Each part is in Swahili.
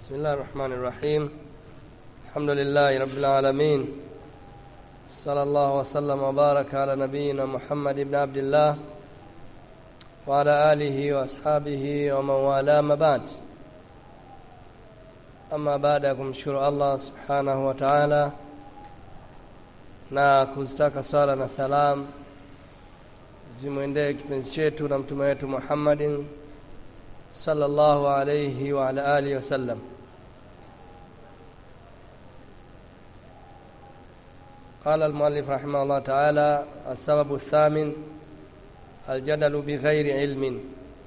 بسم الله الرحمن الرحيم الحمد لله رب العالمين صلى الله وسلم وبارك على نبينا محمد بن عبد الله وعلى آله وأصحابه ومن والاه ما بعد ama baada ya kumshukuru Allah subhanahu wa ta'ala na kuzitaka swala na salam zimwendee kipenzi chetu na mtume wetu Muhammadin sallallahu alayhi wa ala alihi wasallam قال المؤلف رحمه الله تعالى السبب الثامن الجدل بغير علم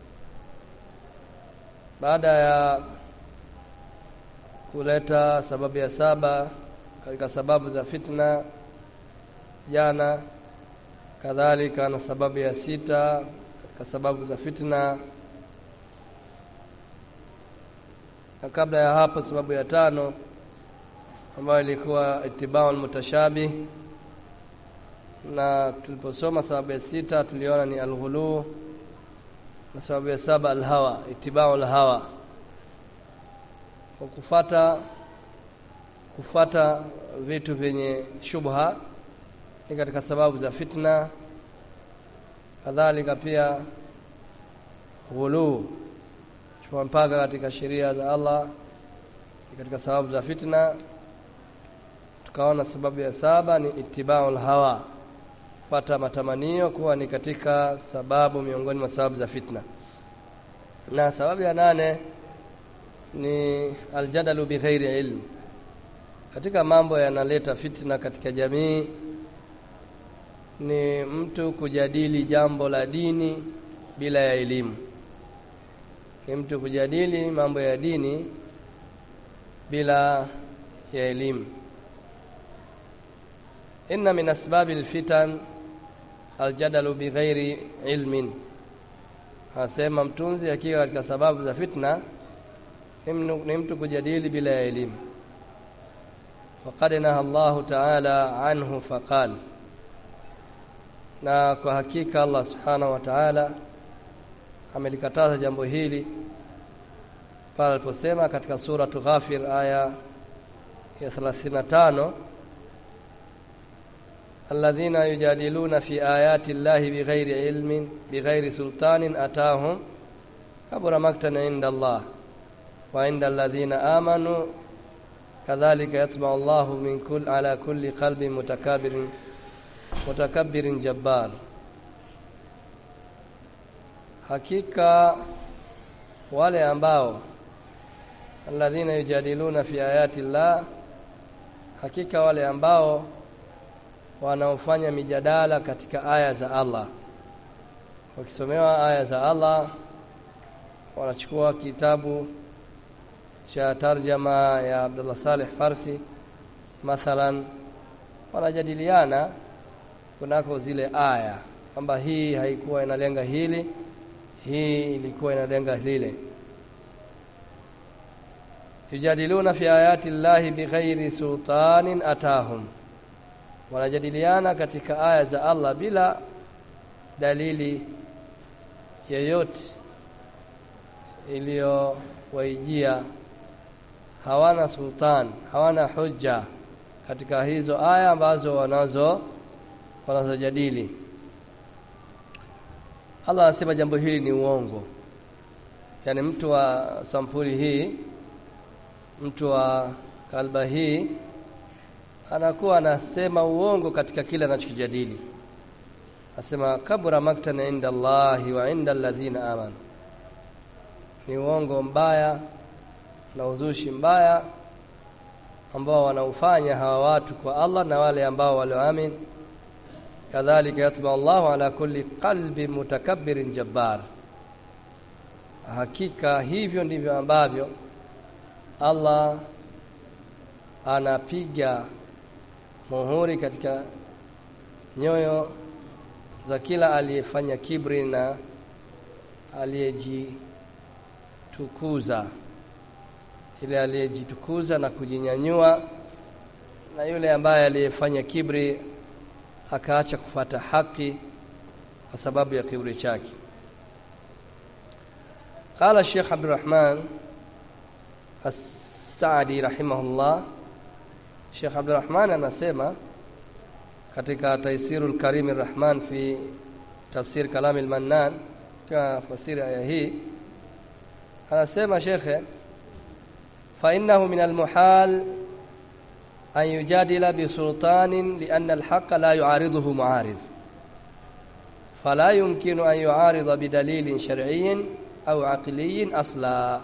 baada ya kuleta sababu ya saba katika sababu za fitna jana kadhalika na sababu ya sita katika sababu za fitna na kabla ya hapo sababu ya tano ambayo ilikuwa itibau mutashabih na tuliposoma sababu ya sita tuliona ni alghulu na sababu ya saba alhawa itibau alhawa kwa kufata kufata vitu vyenye shubha ni katika sababu za fitna kadhalika pia ghuluu chukua mpaka katika sheria za Allah ni katika sababu za fitna tukaona sababu ya saba ni ittibaul hawa fata matamanio kuwa ni katika sababu miongoni mwa sababu za fitna na sababu ya nane ni aljadalu bighairi ilm katika mambo yanaleta fitna katika jamii ni mtu kujadili jambo la dini bila ya elimu ni mtu kujadili mambo ya dini bila ya elimu inna min asbabi alfitan aljadalu bighairi ilmin asema mtunzi akiwa katika sababu za fitna ni mtu kujadili bila ya elimu faqad naha Allah ta'ala anhu faqal na kwa hakika Allah subhanahu wa ta'ala amelikataza jambo hili pale aliposema katika sura Ghafir aya ya 35 alladhina yujadiluna fi ayati llahi bighairi ilmin bighairi sultanin atahum kabura maktan inda Allah وعند الذين آمنوا كذلك يطبع الله من كل على كل قلب متكبر متكبر جبار hakika wale ambao alladhina yujadiluna fi ayati llah hakika wale ambao wanaofanya mijadala katika aya za Allah wakisomewa aya za Allah wanachukua kitabu cha tarjama ya Abdullah Saleh Farsi mathalan wanajadiliana kunako zile aya kwamba hii haikuwa inalenga hili hii ilikuwa inalenga lile yujadiluna fi ayati llahi bighairi sultanin atahum wanajadiliana katika aya za Allah bila dalili yoyote iliyowaijia hawana sultan hawana hujja katika hizo aya ambazo wanazo wanazojadili Allah anasema jambo hili ni uongo yani mtu wa sampuli hii mtu wa kalba hii anakuwa anasema uongo katika kile anachokijadili asema kabura maktan inda Allahi wa inda alladhina amanu ni uongo mbaya na uzushi mbaya ambao wanaufanya hawa watu kwa Allah na wale ambao walioamini kadhalika yatba Allahu ala kulli qalbi mutakabbirin jabbar hakika hivyo ndivyo ambavyo Allah anapiga muhuri katika nyoyo za kila aliyefanya kibri na aliyejitukuza yule aliyejitukuza na kujinyanyua na yule ambaye aliyefanya kibri akaacha kufata haki kwa sababu ya kiburi chake قال الشيخ عبد الرحمن Saadi rahimahullah Sheikh Abdurrahman anasema katika Taisirul Karim Rahman fi tafsir Kalam al-Mannan kwa fasiri aya hii anasema shekhe fa innahu min al-muhal an yujadila bi sultanin li anna al-haqqa la yu'ariduhu mu'arid fala yumkinu an yu'arida bi dalilin shar'iyyin au aqliyyin asla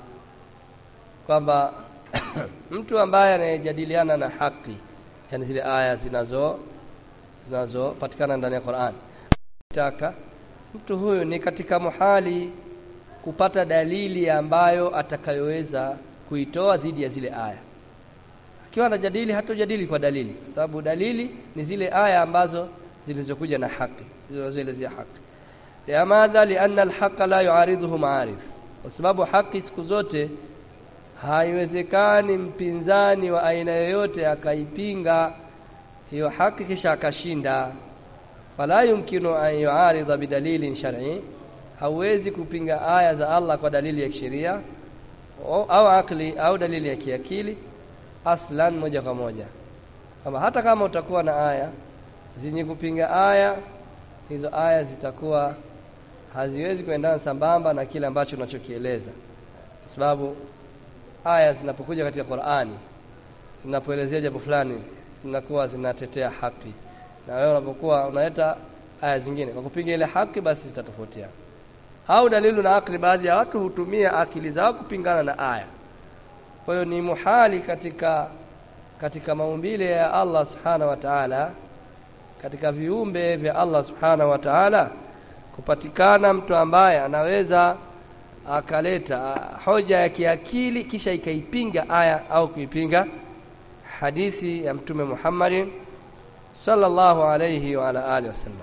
kwamba mtu ambaye anayejadiliana na haki yani zile aya zinazo zinazopatikana ndani ya Qur'an taka mtu huyu ni katika muhali kupata dalili ambayo atakayoweza kuitoa dhidi ya zile aya akiwa anajadili hatojadili kwa dalili kwa sababu dalili ni zile aya ambazo zilizokuja na haki zilizoelezea haki limadha lianna alhaqa la yuariduhu ma'arif kwa sababu haki siku zote haiwezekani mpinzani wa aina yoyote akaipinga hiyo haki kisha akashinda fala yumkinu an yuarida bidalilin shar'i hawezi kupinga aya za Allah kwa dalili ya kisheria au akli au dalili ya kiakili aslan moja kwa moja kama hata kama utakuwa na aya zenye kupinga aya hizo aya zitakuwa haziwezi kuendana sambamba na kile ambacho unachokieleza kwa sababu aya zinapokuja katika Qur'ani zinapoelezea jambo fulani zinakuwa zinatetea haki na wewe unapokuwa unaleta aya zingine kwa kupinga ile haki basi zitatofautiana au dalilu na akli baadhi ya watu hutumia akili zao kupingana na aya kwa hiyo ni muhali katika katika maumbile ya Allah subhanahu wa ta'ala katika viumbe vya Allah subhanahu wa ta'ala kupatikana mtu ambaye anaweza akaleta hoja ya kiakili kisha ikaipinga aya au kuipinga hadithi ya mtume Muhammadin sallallahu alayhi wa ala alihi wasallam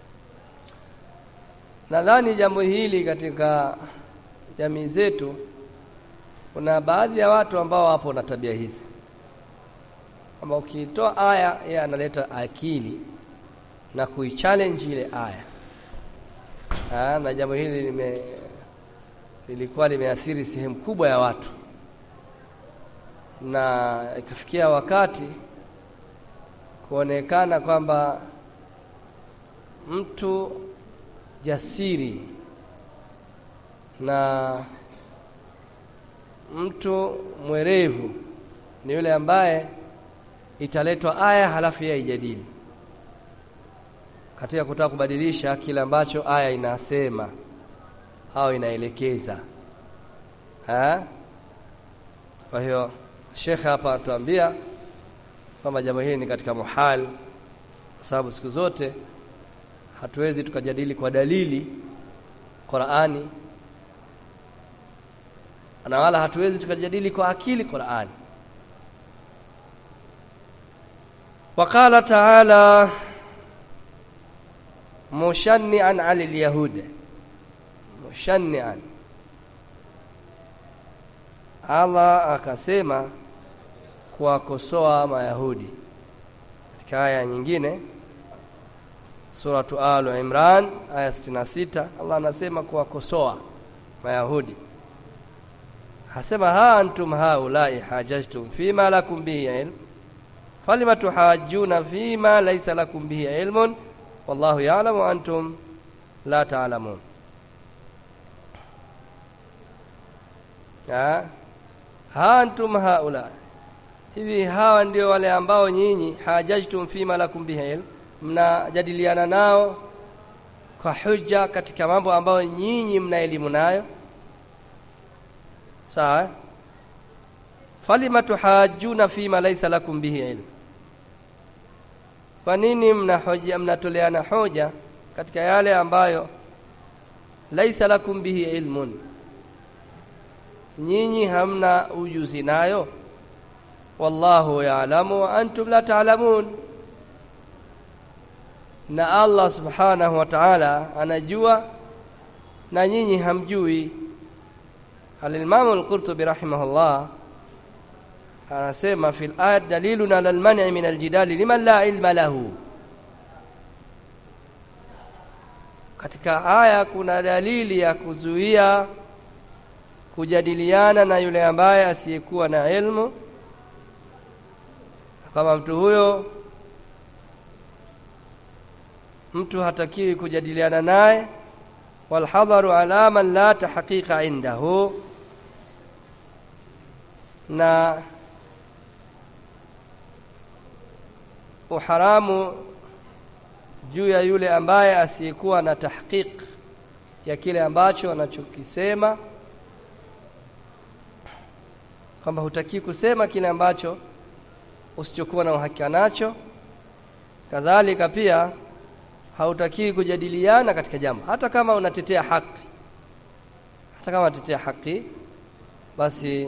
nadhani jambo hili katika jamii zetu kuna baadhi ya watu ambao wapo na tabia hizi kwamba ukitoa aya yeye analeta akili na kuichallenge ile aya ha, na jambo hili lime lilikuwa limeathiri sehemu kubwa ya watu na ikafikia wakati kuonekana kwamba mtu jasiri na mtu mwerevu ni yule ambaye italetwa aya halafu yeye ijadili katika kutaka kubadilisha kile ambacho aya inasema au inaelekeza ha? kwa hiyo shekhe hapa atuambia kwamba jambo hili ni katika muhal kwa sababu siku zote hatuwezi tukajadili kwa dalili Qur'ani na wala hatuwezi tukajadili kwa akili Qur'ani وقال تعالى مشنعا على اليهود مشنعا Allah akasema kuwakosoa mayahudi katika aya nyingine suratu al imran aya 66 Allah anasema kuwakosoa mayahudi hasema ha antum haulai hajajtum fima lakum bihi ilm falima tuhajjuna fima laysa lakum bihi ilmun wallahu ya'lamu wa antum la ta'lamun ha ha antum haula hivi hawa ndio wale ambao nyinyi hajajtum fima lakum bihi ilm mnajadiliana nao kwa hujja katika mambo ambayo nyinyi mna elimu nayo sawa falima tuhajjuna fima laysa lakum bihi ilm kwa nini mna hoja mnatoleana hoja katika yale ambayo laisa lakum bihi ilmun nyinyi hamna ujuzi nayo wallahu ya'lamu wa antum la ta'lamun na Allah subhanahu wa ta'ala anajua na nyinyi hamjui al-Imam al-Qurtubi rahimahullah anasema fil ayat dalilun ala al-man'i min al-jidali liman la ilma lahu katika aya kuna dalili ya kuzuia kujadiliana na yule ambaye asiyekuwa na ilmu kama mtu huyo mtu hatakiwi kujadiliana naye walhadharu ala man la tahqiqa indahu na uharamu juu ya yule ambaye asiyekuwa na tahqiq ya kile ambacho anachokisema kwamba hutaki kusema kile ambacho usichokuwa na uhakika nacho kadhalika pia hautakii kujadiliana katika jambo hata kama unatetea haki hata kama unatetea haki basi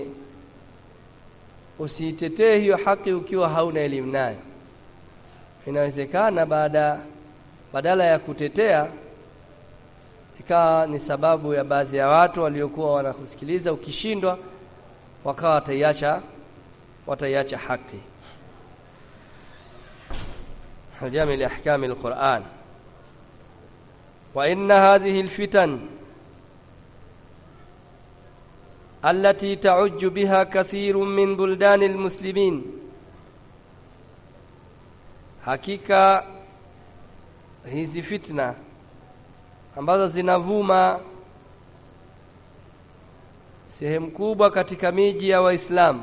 usiitetee hiyo haki ukiwa hauna elimu nayo inawezekana baada badala ya kutetea ikawa ni sababu ya baadhi ya watu waliokuwa wanakusikiliza ukishindwa wakawa wataiacha wataiacha haki جامع لأحكام القرآن وإن هذه الفتن التي تعج بها كثير من بلدان المسلمين hakika hizi fitna ambazo zinavuma sehemu kubwa katika miji ya waislamu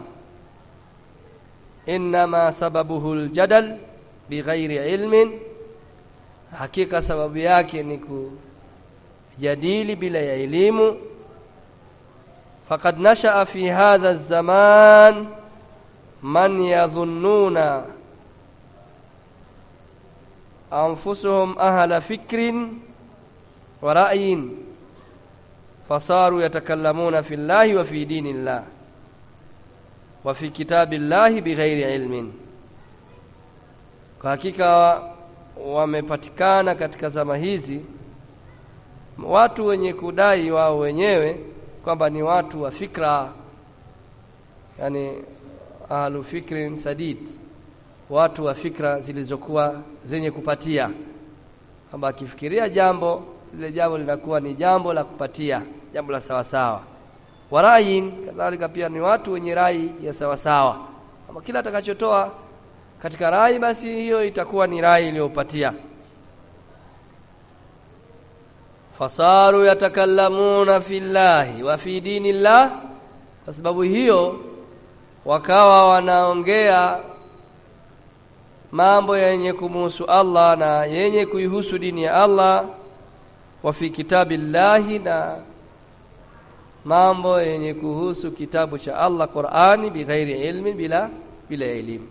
innama sababuhu ljadal bighairi ilmin hakika sababu yake ni kujadili bila ya elimu faqad nashaa fi hadha zaman man yadhunnuna anfusuhum ahla fikrin wa ra'yin fasaru yatakallamuna fi llahi wa fi dini llah wa fi kitabi llahi bighairi ilmin kwa hakika wamepatikana katika zama hizi watu wenye kudai wao wenyewe kwamba ni watu wa fikra yani ahlu fikrin sadid watu wa fikra zilizokuwa zenye kupatia kwamba akifikiria jambo lile jambo linakuwa ni jambo la kupatia jambo la sawasawa warayin kadhalika pia ni watu wenye rai ya sawasawa kwamba kila atakachotoa katika rai basi hiyo itakuwa ni rai iliyopatia fasaru yatakallamuna fillahi wa fi dinillah kwa sababu hiyo wakawa wanaongea mambo yenye kumuhusu Allah na yenye kuihusu dini ya Allah wa fi kitabillahi na mambo yenye kuhusu kitabu cha Allah Qur'ani bighairi ilmi bila bila elimu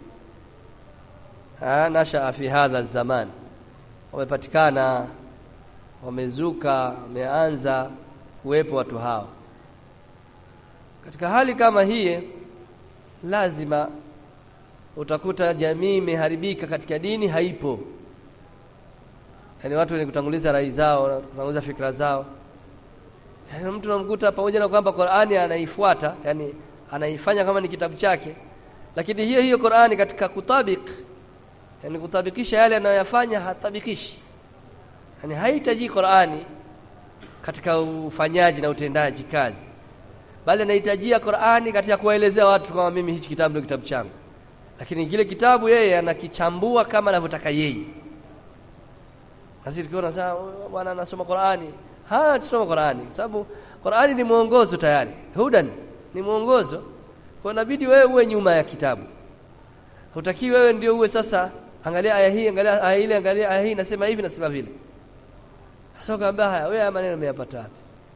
nashaa fi hadha zaman wamepatikana wamezuka wameanza kuwepo watu hao katika hali kama hii lazima utakuta jamii imeharibika katika dini haipo yaani watu wenye kutanguliza rai zao kutanguliza fikra zao yaani mtu unamkuta pamoja na kwamba Qur'ani anaifuata yani anaifanya kama ni kitabu chake lakini hiyo hiyo Qur'ani katika kutabik yani kutabikisha yale anayoyafanya hatabikishi yani haihitaji Qur'ani katika ufanyaji na utendaji kazi bali anahitajia Qur'ani katika kuwaelezea watu kama mimi hichi kitabu ndio kitabu changu lakini kile kitabu yeye anakichambua kama anavyotaka yeye sisi tukiona sasa bwana anasoma Qur'ani ha tusoma Qur'ani kwa sababu Qur'ani ni mwongozo tayari hudan ni mwongozo kwa inabidi wewe uwe nyuma ya kitabu hutaki wewe ndio uwe sasa angalia aya hii angalia aya ile angalia aya hii nasema hivi nasema vile sasa ukaambia haya wewe haya maneno umeyapata wapi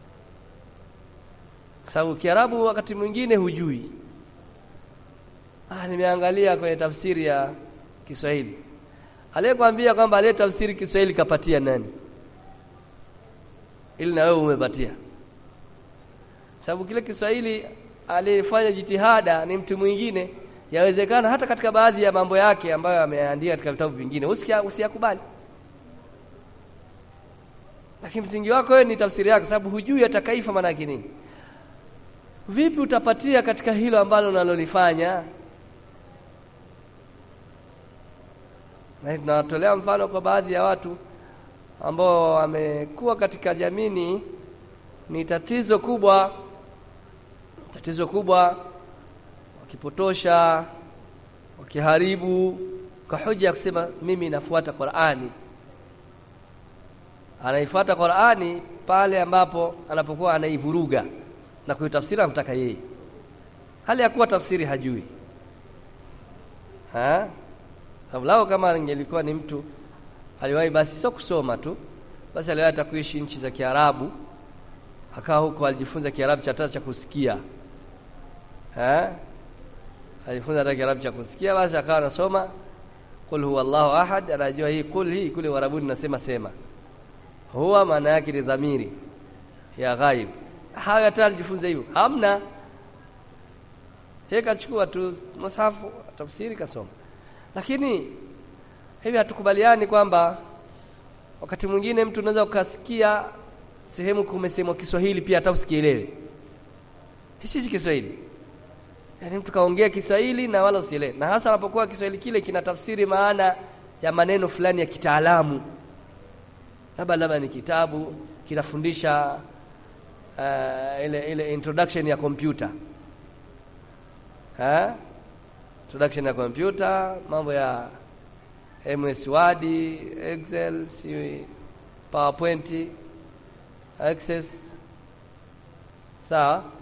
sababu kiarabu wakati mwingine hujui ah nimeangalia kwenye tafsiri ya Kiswahili aliyekwambia kwamba aliye tafsiri Kiswahili kapatia nani ili na wewe umepatia sababu kile Kiswahili aliyefanya jitihada ni mtu mwingine yawezekana hata katika baadhi ya mambo yake ambayo ameandika katika vitabu vingine usiyakubali lakini msingi wako wewe ni tafsiri yako sababu hujui atakaifa maana yake nini vipi utapatia katika hilo ambalo unalolifanya na tunawatolea mfano kwa baadhi ya watu ambao wamekuwa katika jamii ni tatizo kubwa tatizo kubwa wakipotosha wakiharibu kwa hoja ya kusema mimi nafuata Qur'ani anaifuata Qur'ani pale ambapo anapokuwa anaivuruga na kuitafsiri anataka yeye hali ya kuwa tafsiri hajui ha sababu lao kama ingelikuwa ni mtu aliwahi basi sio kusoma tu basi aliwahi hata kuishi nchi za Kiarabu akawa huko alijifunza Kiarabu cha tatu cha kusikia eh alijifunza hata Kiarabu cha kusikia basi akawa anasoma qul huwallahu ahad anajua hii qul hii kule warabuni nasema sema huwa maana yake ni dhamiri ya ghaib hayo hata alijifunza hivyo hamna yeye kachukua tu mushafu tafsiri kasoma lakini hivi hatukubaliani kwamba wakati mwingine mtu unaweza ukasikia sehemu kumesemwa Kiswahili pia hata usikielewe hichi hichi Kiswahili yaani mtu kaongea Kiswahili na wala usielewe na hasa anapokuwa Kiswahili kile kina tafsiri maana ya maneno fulani ya kitaalamu labda labda ni kitabu kinafundisha uh, ile ile introduction ya kompyuta eh introduction ya kompyuta mambo ya MS Word, Excel, si PowerPoint, Access. Sawa?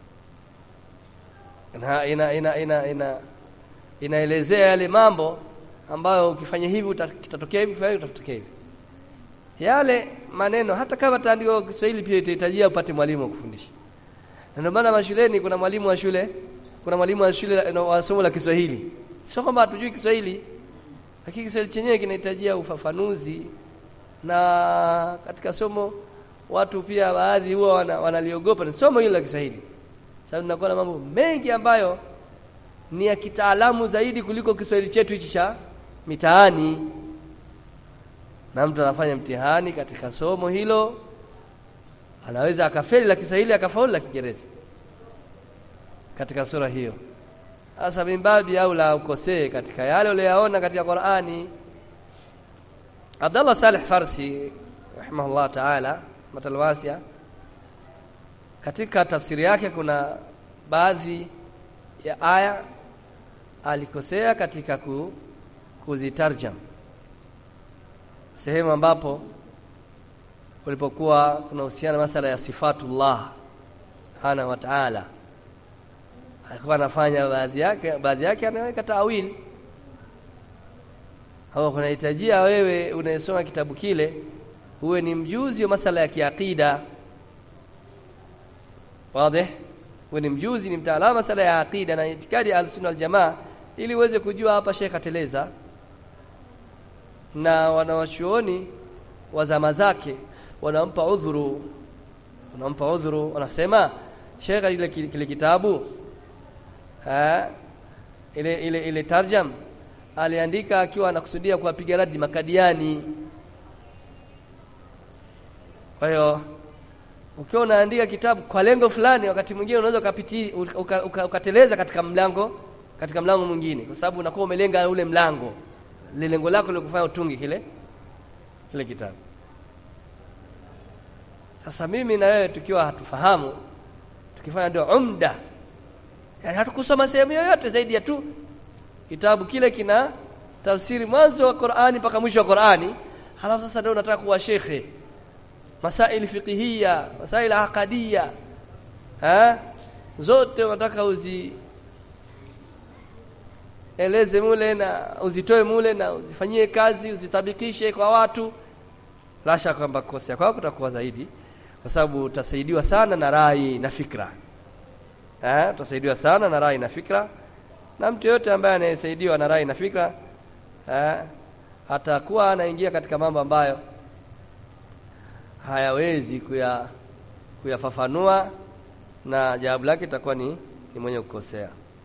Na ina ina ina ina inaelezea yale mambo ambayo ukifanya hivi kitatokea hivi, ukifanya utatokea hivi. Yale maneno hata kama taandiko kwa Kiswahili pia itahitajia upate mwalimu wa kufundisha. Na ndio maana mashuleni kuna mwalimu wa shule, kuna mwalimu wa shule wa somo la Kiswahili. Sio kwamba hatujui Kiswahili, lakini Kiswahili chenyewe kinahitajia ufafanuzi na katika somo watu pia baadhi huwa wana, wanaliogopa ni somo hilo la Kiswahili. Sababu tunakuwa na mambo mengi ambayo ni ya kitaalamu zaidi kuliko Kiswahili chetu hichi cha mitaani. Na mtu anafanya mtihani katika somo hilo anaweza akafeli la Kiswahili akafaulu la Kiingereza katika sura hiyo. Sasa mimbabi au la ukosee katika yale uliyoyaona katika Qur'ani. Abdullah Saleh Farsi rahimahullah ta'ala matalwasia katika tafsiri yake kuna baadhi ya aya alikosea katika ku, kuzitarjam sehemu ambapo kulipokuwa kuna husiana masala ya sifatullah subhanahu wa ta'ala alikuwa anafanya baadhi yake baadhi yake anaweka tawili au kunahitajia wewe unayesoma kitabu kile uwe ni mjuzi wa masala ya kiakida wazi uwe ni mjuzi ni mtaalamu masala ya akida na itikadi ya al-sunna wal-jamaa ili uweze kujua hapa Sheikh ateleza na wanawachuoni wa zama zake wanampa udhuru wanampa udhuru wanasema Sheikh ile kile kitabu ha, ile ile ile tarjam aliandika akiwa anakusudia kuwapiga radi makadiani kwa hiyo ukiwa unaandika kitabu kwa lengo fulani wakati mwingine unaweza ukapiti uka, uka, ukateleza katika mlango katika mlango mwingine kwa sababu unakuwa umelenga ule mlango ile lengo lako lilikufanya utungi kile kile kitabu sasa mimi na wewe tukiwa hatufahamu tukifanya ndio umda yani hatukusoma sehemu yoyote zaidi ya tu kitabu kile kina tafsiri mwanzo wa Qur'ani mpaka mwisho wa Qur'ani halafu sasa ndio unataka kuwa shekhe masaili fiqhiyya masaili aqadiyya ha zote unataka uzi eleze mule na uzitoe mule na uzifanyie kazi uzitabikishe kwa watu la shaka kwamba kosea kwako kutakuwa zaidi kwa sababu utasaidiwa sana na rai na fikra eh utasaidiwa sana na rai na fikra na mtu yote ambaye anayesaidiwa na rai na fikra eh atakuwa anaingia katika mambo ambayo hayawezi kuya kuyafafanua na jawabu lake itakuwa ni, ni mwenye kukosea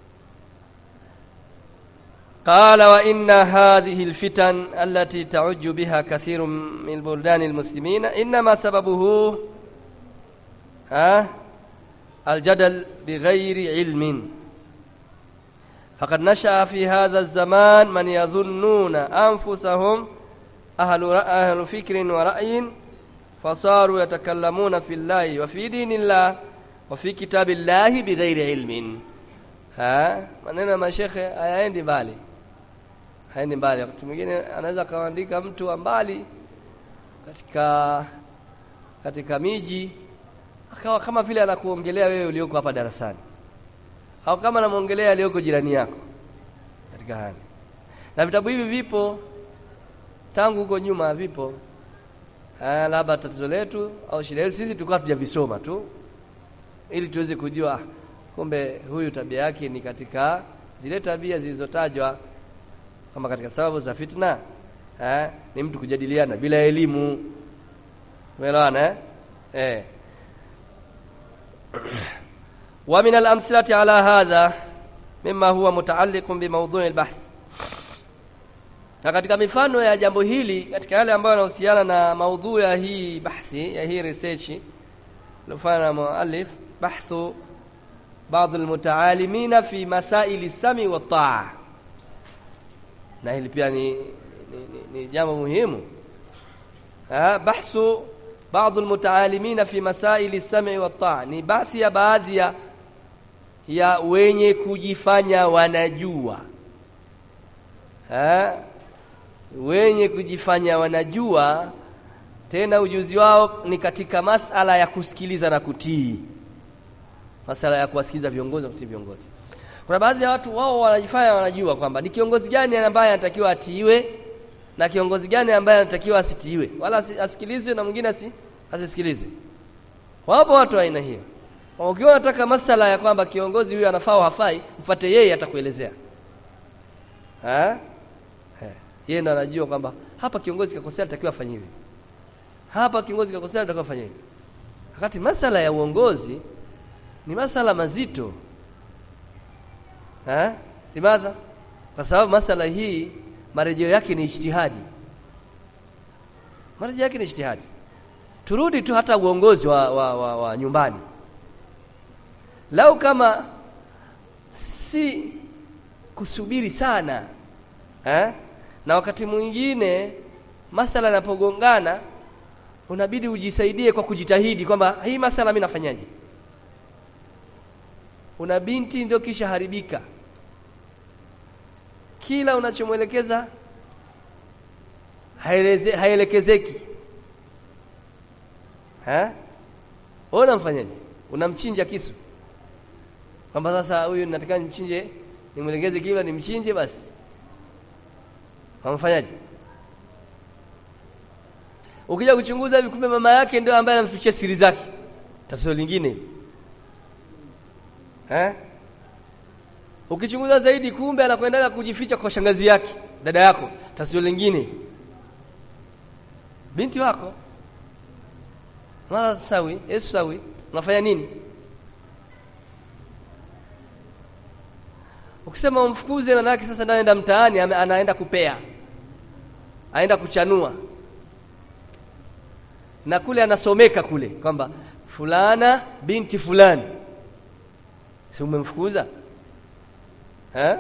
قال وإن هذه الفتن التي تعج بها كثير من بلدان المسلمين إنما سببه آه الجدل بغير علم فقد نشأ في هذا الزمان من يظنون أنفسهم أهل, أهل فكر ورأي فصاروا يتكلمون في الله وفي دين الله wa fi kitabillahi bighairi ilmin ha maneno ya mashekhe hayaendi mbali haendi mbali wakati mwingine anaweza kaandika mtu wa mbali katika katika miji akawa kama vile anakuongelea wewe ulioko hapa darasani au kama anamwongelea aliyoko jirani yako katika hali na vitabu hivi vipo tangu huko nyuma vipo ah labda tatizo letu au shida yetu sisi tulikuwa tujavisoma tu ili tuweze kujua ah, kumbe huyu tabia yake ni katika zile tabia zilizotajwa kama katika sababu za fitna eh, ni mtu kujadiliana bila elimu umeelewana eh? eh. ومن الأمثلة على هذا مما هو متعلق بموضوع البحث na katika mifano ya jambo hili katika yale ambayo yanahusiana na maudhui ya hii bahthi ya hii research iliyofanya na muallif bahthu baadhi almutaalimina fi masaili sami wa taa na hili pia ni, ni, ni, ni jambo muhimu bahthu baadhi almutaalimina fi masaili sami wa taa ni baadhi ya baadhi ya ya wenye kujifanya wanajua ha? wenye kujifanya wanajua tena ujuzi wao ni katika masala ya kusikiliza na kutii masala ya kuwasikiliza viongozi na kutii viongozi kuna baadhi ya watu wao wanajifanya wanajua kwamba ni kiongozi gani ambaye anatakiwa atiiwe na kiongozi gani ambaye anatakiwa asitiiwe wala asikilizwe na mwingine asi, asisikilizwe wapo watu aina hiyo ukiwa unataka masala ya kwamba kiongozi huyu anafaa au hafai mfuate yeye atakuelezea eh yeye ndo anajua kwamba hapa kiongozi kakosea anatakiwa afanye hivi hapa kiongozi kakosea anatakiwa afanye hivi wakati masala ya uongozi ni masala mazito eh limadha kwa sababu masala hii marejeo yake ni ijtihadi marejeo yake ni ijtihadi turudi tu hata uongozi wa, wa, wa, wa nyumbani lau kama si kusubiri sana eh? na wakati mwingine masala yanapogongana unabidi ujisaidie kwa kujitahidi kwamba hii masala mimi nafanyaje una binti ndio kisha haribika kila unachomwelekeza haelekezeki ha? Ona mfanyaje? Unamchinja kisu. Kwamba sasa huyu nataka nimchinje, nimwelekeze kila nimchinje basi. Hamfanyaje? Ukija kuchunguza hivi kumbe mama yake ndio ambaye anamfichia siri zake. Tatizo lingine. Eh? Ukichunguza zaidi kumbe anakwendaga kujificha kwa shangazi yake, dada yako. Tatizo lingine. Binti wako Mara sawi, Yesu sawi, unafanya nini? Ukisema umfukuze maana yake sasa anaenda mtaani anaenda kupea. Aenda kuchanua. Na kule anasomeka kule kwamba fulana binti fulani. Si umemfukuza? Eh?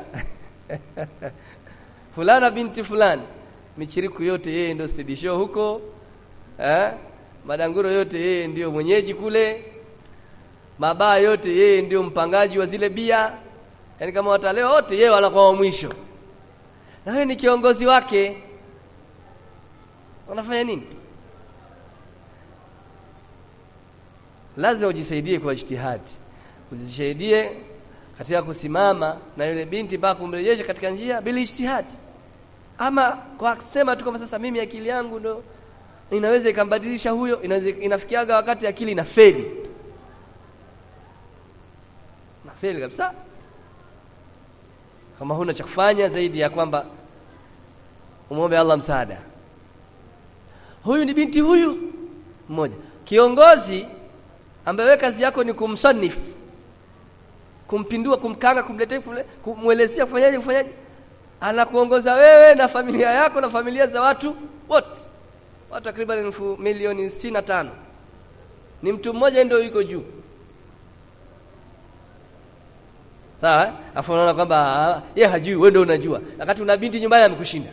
fulana binti fulani. Michiriku yote yeye ndio steady show huko. Eh? madanguro yote yeye ndiyo mwenyeji kule mabaa yote yeye ndiyo mpangaji wa zile bia yaani kama wataleo wote yeye wanakuwa wa mwisho na wewe ni kiongozi wake unafanya nini lazima ujisaidie kwa ijtihadi ujisaidie katika kusimama na yule binti mpaka kumrejesha katika njia bila ijtihadi ama kwa kusema tu kama sasa mimi akili yangu ndo inaweza ikambadilisha huyo inaweza inafikiaga wakati akili inafeli nafeli kabisa kama huna cha kufanya zaidi ya kwamba umwombe Allah msaada huyu ni binti huyu mmoja kiongozi ambaye wewe kazi yako ni kumsanifu kumpindua kumkanga kumletea kumwelezea kufanyaje kufanyaje anakuongoza wewe na familia yako na familia za watu wote watu takriban elfu milioni sitini na tano ni mtu mmoja ndio yuko juu sawa afu unaona kwamba yeye hajui wewe ndio unajua wakati una binti nyumbani amekushinda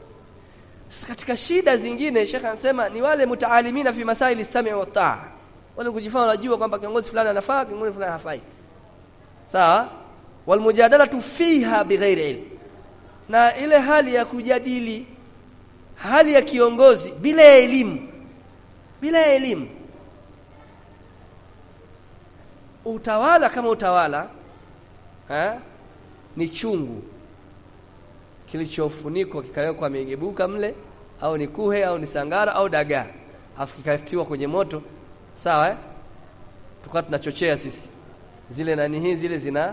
sasa katika shida zingine shekhe anasema ni wale mutaalimina fi masaili sami wa taa wale kujifanya wanajua kwamba kiongozi fulani anafaa kiongozi fulani hafai sawa walmujadalatu fiha bighairi ilm na ile hali ya kujadili hali ya kiongozi bila ya elimu bila ya elimu utawala kama utawala ha? ni chungu kilichofunikwa kikawekwa migebuka mle au ni kuhe au ni sangara au dagaa afu kikatiwa kwenye moto sawa eh? tukawa tunachochea sisi zile nani hii zile zina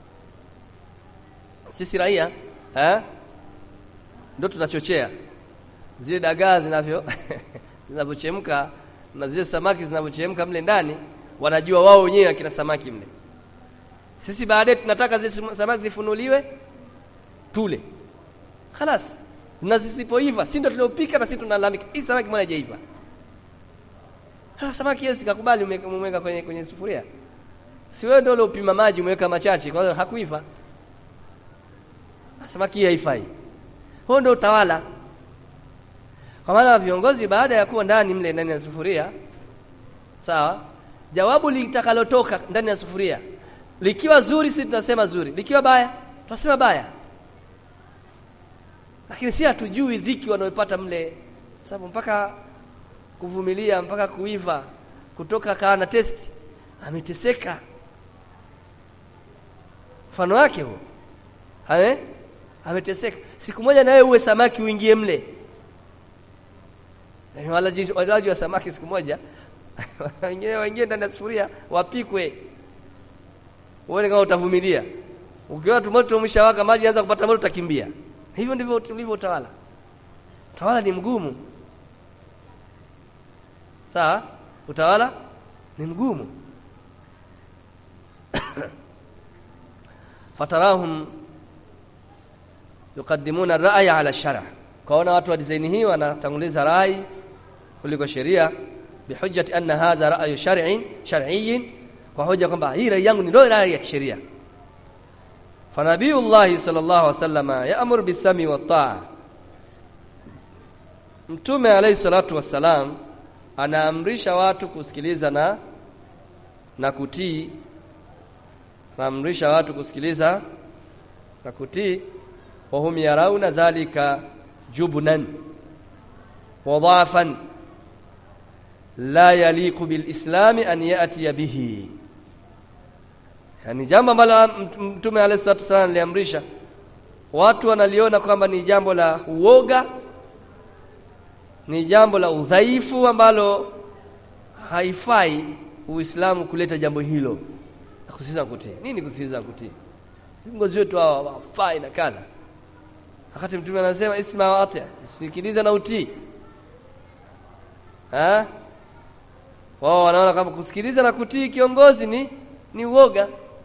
sisi raia eh? ndio tunachochea zile dagaa zinavyo zinavyochemka na zile samaki zinavyochemka mle ndani wanajua wao wenyewe akina samaki mle sisi baadaye tunataka zile samaki zifunuliwe tule خلاص na zisipoiva si ndio tuliopika na sisi tunalalamika hii samaki mbona haijaiva ha samaki yesi kakubali umeweka kwenye kwenye sufuria si wewe ndio uliopima maji umeweka machache kwa hiyo hakuiva samaki hii haifai huo ndio utawala kwa maana viongozi baada ya kuwa ndani mle ndani ya sufuria sawa jawabu litakalotoka ndani ya sufuria likiwa zuri sisi tunasema zuri likiwa baya tunasema baya lakini si hatujui dhiki wanaopata mle sababu mpaka kuvumilia mpaka kuiva kutoka kaa na testi ameteseka mfano wake huo ame ameteseka siku moja nawe uwe samaki uingie mle yani walaji walaji wa samaki siku moja wengine waingie ndani ya sufuria wapikwe uone kama utavumilia ukiwa tumoto umeshawaka maji anza kupata moto utakimbia hivyo ndivyo ulivyo utawala utawala ni mgumu sawa utawala ni mgumu fatarahum yuqaddimuna ar-ra'ya 'ala ash-shara kaona watu wa design hii wanatanguliza rai kuliko sheria bihujjati anna hadha ra'yu shar'in shar'iyyin kwa hoja kwamba hii rai yangu ni ndio rai ya kisheria fanabiyullahi sallallahu alaihi wasallam ya'muru bis-sami wat-ta'a mtume alayhi salatu wassalam anaamrisha watu kusikiliza na na kutii anaamrisha watu kusikiliza na kutii wahum yarauna dhalika jubnan wa dhafan la yaliqu bilislami an yatiya bihi yani jambo ambalo mtume alayhi salatu wasallam aliamrisha watu wanaliona kwamba ni jambo la uoga ni jambo la udhaifu ambalo haifai Uislamu kuleta jambo hilo na kusisitiza kutii. Nini kusisitiza kutii? Viongozi wetu hawa wafai na kadha. Wakati mtume anasema isma wa ati, sikiliza na utii. Ha? Wao wanaona kama kusikiliza na kutii kiongozi ni ni uoga.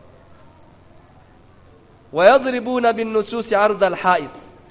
Wayadribuna bin nususi ardha al-ha'id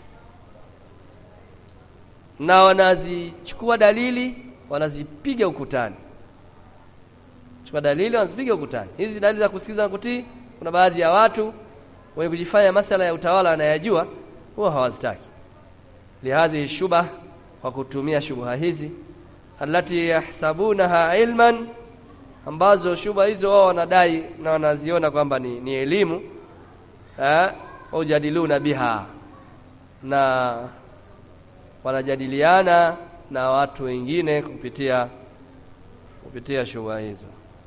na wanazichukua dalili wanazipiga ukutani chukua dalili wanazipiga ukutani hizi dalili za kusikiza na kutii kuna baadhi ya watu wenye kujifanya masala ya utawala wanayajua huwa hawazitaki lihadhihi shubha kwa kutumia shubha hizi allati yahsabunaha ilman ambazo shubha hizo wao wanadai na wanaziona kwamba ni, ni elimu eh ujadiluna biha na wanajadiliana na watu wengine kupitia kupitia shubha hizo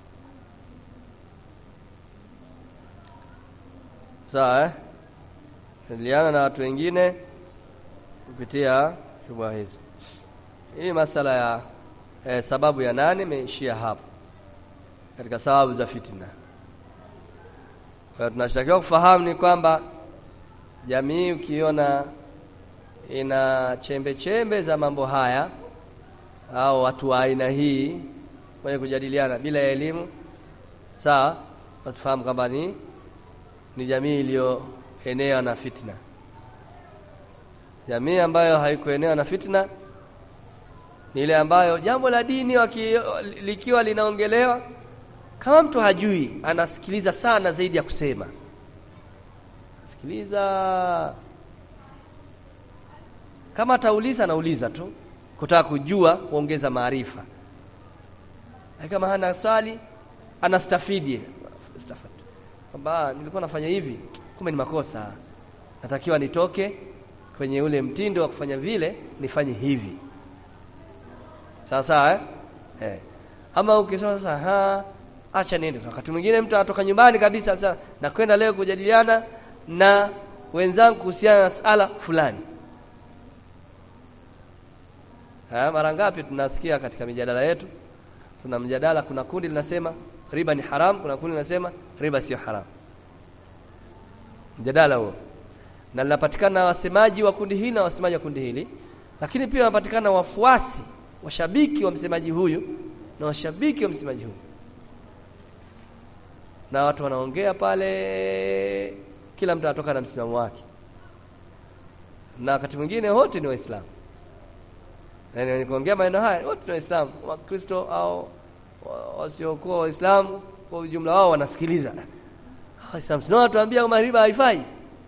sawa eh jadiliana na watu wengine kupitia shubha hizo hii masala ya eh, sababu ya nane imeishia hapo katika sababu za fitna kwa tunashtakiwa kufahamu ni kwamba jamii ukiona ina chembe chembe za mambo haya au watu wa aina hii wenye kujadiliana bila ya elimu sawa tufahamu kwamba ni ni jamii iliyoenea na fitna jamii ambayo haikuenea na fitna ni ile ambayo jambo la dini waki, likiwa linaongelewa kama mtu hajui anasikiliza sana zaidi ya kusema sikiliza kama atauliza anauliza tu kutaka kujua kuongeza maarifa kama hana swali anastafidi stafad kwamba nilikuwa nafanya hivi kumbe ni makosa natakiwa nitoke kwenye ule mtindo wa kufanya vile nifanye hivi sawa sawa eh? eh. ama ukisema sasa ha acha niende wakati mwingine mtu anatoka nyumbani kabisa sasa na kwenda leo kujadiliana na wenzangu kuhusiana na sala fulani ha, mara ngapi tunasikia katika mijadala yetu tuna mjadala kuna kundi linasema riba ni haram kuna kundi linasema riba sio haram mjadala huo na linapatikana wasemaji wa kundi hili na wasemaji wa kundi hili lakini pia wanapatikana wafuasi washabiki wa msemaji huyu na washabiki wa msemaji huyu na watu wanaongea pale kila mtu anatoka na msimamo wake na wakati mwingine wote ni waislamu yaani nikiongea maneno haya wote ni waislamu wakristo au wasiokuwa waislamu kwa ujumla wao wanasikiliza waislamu sio watuambia kama riba haifai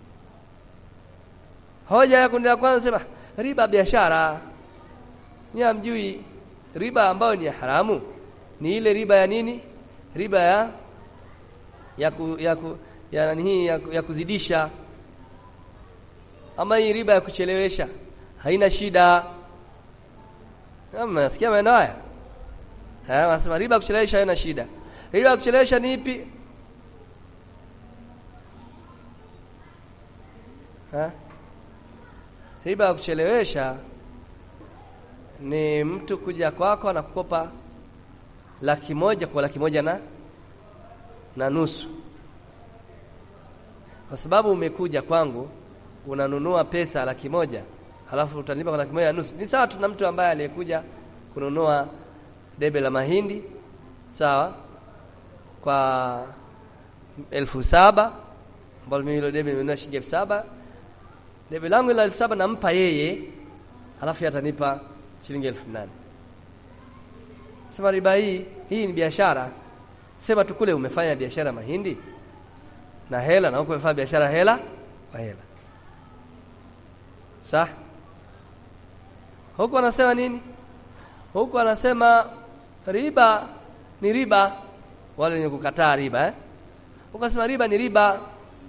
hoja ya kundi la kwanza sema riba biashara ni amjui riba ambayo ni ya haramu ni ile riba ya nini riba ya ya ku, ya, ku, ya nani hii ya, ya kuzidisha ama hii riba ya kuchelewesha haina shida nasikia maneno haya eh wanasema riba ya kuchelewesha haina shida riba ya kuchelewesha ni ipi ha? riba ya kuchelewesha ni mtu kuja kwako na kukopa laki moja kwa laki moja na na nusu kwa sababu umekuja kwangu unanunua pesa laki moja halafu utanipa kwa laki moja na nusu ni sawa tu na mtu ambaye aliyekuja kununua debe la mahindi sawa kwa elfu saba ambalo mimi hilo debe nimenunua shilingi elfu saba debe langu la elfu saba nampa yeye halafu atanipa shilingi elfu nane sema riba hii hii ni biashara sema tu kule umefanya biashara mahindi na hela na huko umefanya biashara hela kwa hela sawa huko anasema nini huko anasema riba ni riba wale wenye kukataa riba eh huko anasema riba ni riba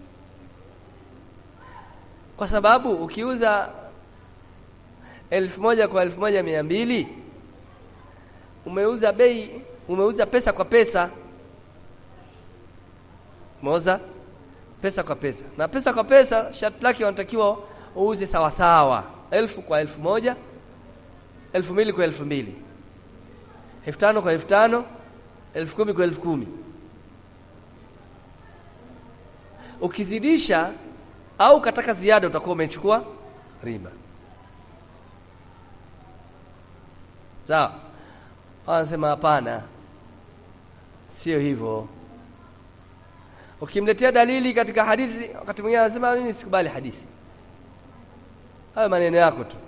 kwa sababu ukiuza elfu moja kwa elfu moja mia mbili umeuza bei umeuza pesa kwa pesa umeuza pesa kwa pesa na pesa kwa pesa sharti lake wanatakiwa uuze sawa sawa elfu kwa elfu moja elfu mbili kwa elfu mbili elfu tano kwa elfu tano elfu kumi kwa elfu kumi ukizidisha au kataka ziada utakuwa umechukua riba sawa wanasema hapana sio hivyo ukimletea dalili katika hadithi wakati mwingine anasema mimi sikubali hadithi hayo maneno yako tu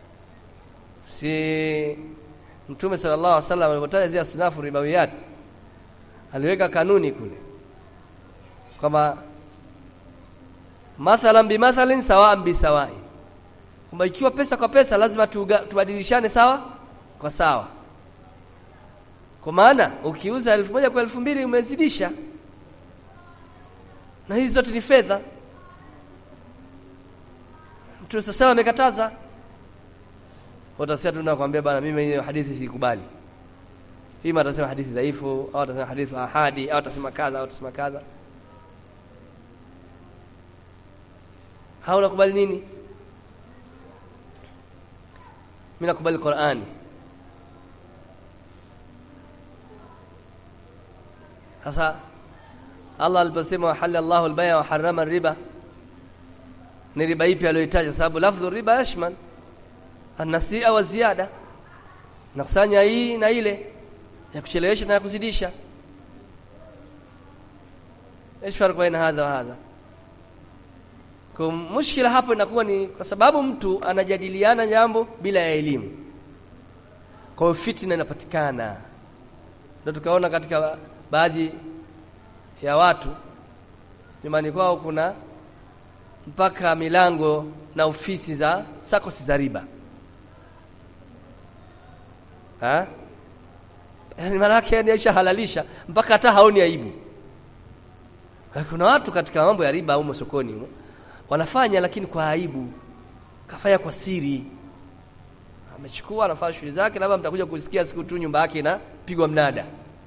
si mtume sallallahu alaihi wasallam alipotaja zile sunafu ribawiyat aliweka kanuni kule kwamba mathalan bimathalin sawaan bisawai kwamba ikiwa pesa kwa pesa lazima tubadilishane sawa kwa sawa kwa maana ukiuza elfu moja kwa elfu mbili umezidisha na hizi zote ni fedha mtume sasa amekataza utasikia tu nakwambia bana mimi hiyo hadithi sikubali ima atasema hadithi dhaifu au atasema hadithi ahadi au atasema kadha au atasema kadha hauna kubali nini mimi nakubali Qur'ani sasa Allah aliposema halala Allahu al-bay'a wa harrama riba ni riba ipi aliyoitaja sababu lafdhu riba yashmal an-nasi'a wa ziyada nakusanya hii na ile ya kuchelewesha na ya kuzidisha ايش فرق بين هذا وهذا kwa mushkila hapo inakuwa ni kwa sababu mtu anajadiliana jambo bila ya elimu kwa hiyo fitna inapatikana ndio tukaona katika baadhi ya watu nyumbani kwao kuna mpaka milango na ofisi za sakosi za riba ha? yani maana yake yani aisha halalisha mpaka hata haoni aibu kuna watu katika mambo ya riba humo sokoni humo wanafanya lakini kwa aibu kafanya kwa siri amechukua anafanya shughuli zake labda mtakuja kusikia siku tu nyumba yake inapigwa mnada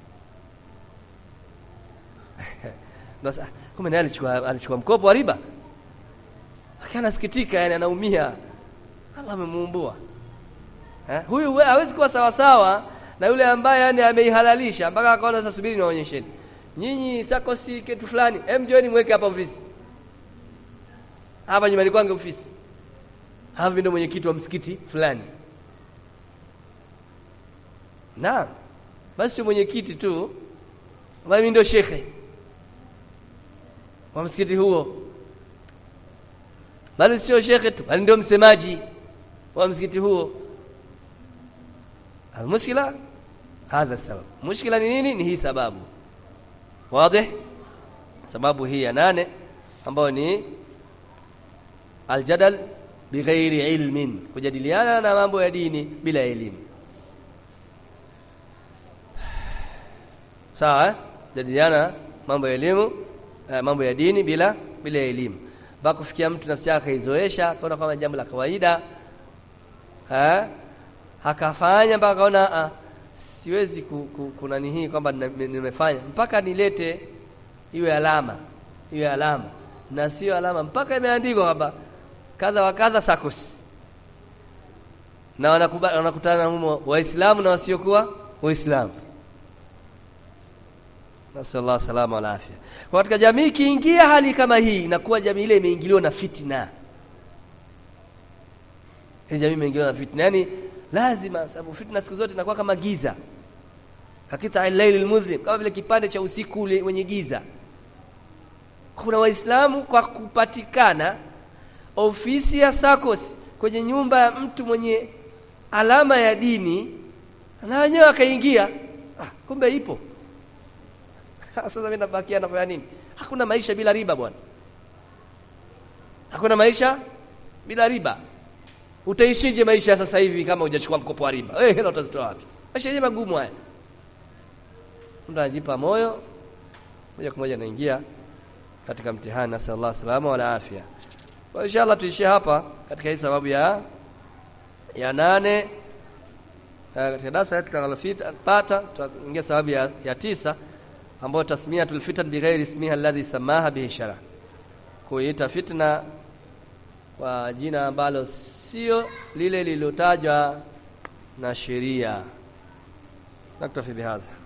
Ndio kumbe naye alichukua alichukua mkopo wa riba lakini anasikitika yani anaumia Allah amemuumbua eh huyu hawezi kuwa sawa sawa na yule ambaye yani ameihalalisha mpaka akaona sasa subiri niwaonyesheni nyinyi sakosi kitu fulani hem joeni mweke hapa ofisi hapa nyumbani kwangu ofisi havi ndio mwenyekiti wa msikiti fulani na basi mwenyekiti tu mimi ndio shekhe wa msikiti huo bali sio shekhe tu bali ndio msemaji wa msikiti huo almushkila hadha sabab mushkila ni nini ni hii sababu wazi sababu hii ya nane ambayo ni aljadal bighairi ilmin kujadiliana na mambo ya dini bila elimu sawa eh? jadiliana mambo ya elimu eh, mambo ya dini bila bila elimu mpaka kufikia mtu nafsi yake akaizoesha akaona kama jambo la kawaida eh akafanya mpaka akaona ah, siwezi ku, ku, kuna hii kwamba nimefanya mpaka nilete iwe alama iwe alama na sio alama mpaka imeandikwa kwamba kadha wa kadha sakos na wanakutana humo waislamu na wasiokuwa waislamu nasallallahu salama wal afya kwa katika jamii ikiingia hali kama hii inakuwa jamii ile imeingiliwa na fitna ile jamii imeingiliwa na fitna yani lazima sababu fitna siku zote inakuwa kama giza hakita al-layl al-mudhlim kama vile kipande cha usiku ule wenye giza kuna waislamu kwa kupatikana ofisi ya SACCOS kwenye nyumba ya mtu mwenye alama ya dini na wenyewe akaingia ah, kumbe ipo sasa mimi nabakia nafanya nini hakuna maisha bila riba bwana hakuna maisha bila riba utaishije maisha sasa hivi kama hujachukua mkopo wa riba eh hela utazitoa wapi maisha yenyewe magumu haya mtu anajipa moyo moja kwa moja anaingia katika mtihani nasallallahu salama wala afya kwa inshallah tuishie hapa katika hii sababu ya ya nane katika darasa letu tutakalofuata tutaingia sababu ya, ya tisa ambayo tasmiyatul fitan bighairi ismiha alladhi samaha bihi shara kuita fitna kwa jina ambalo sio lile lililotajwa na sheria naktafi bihadha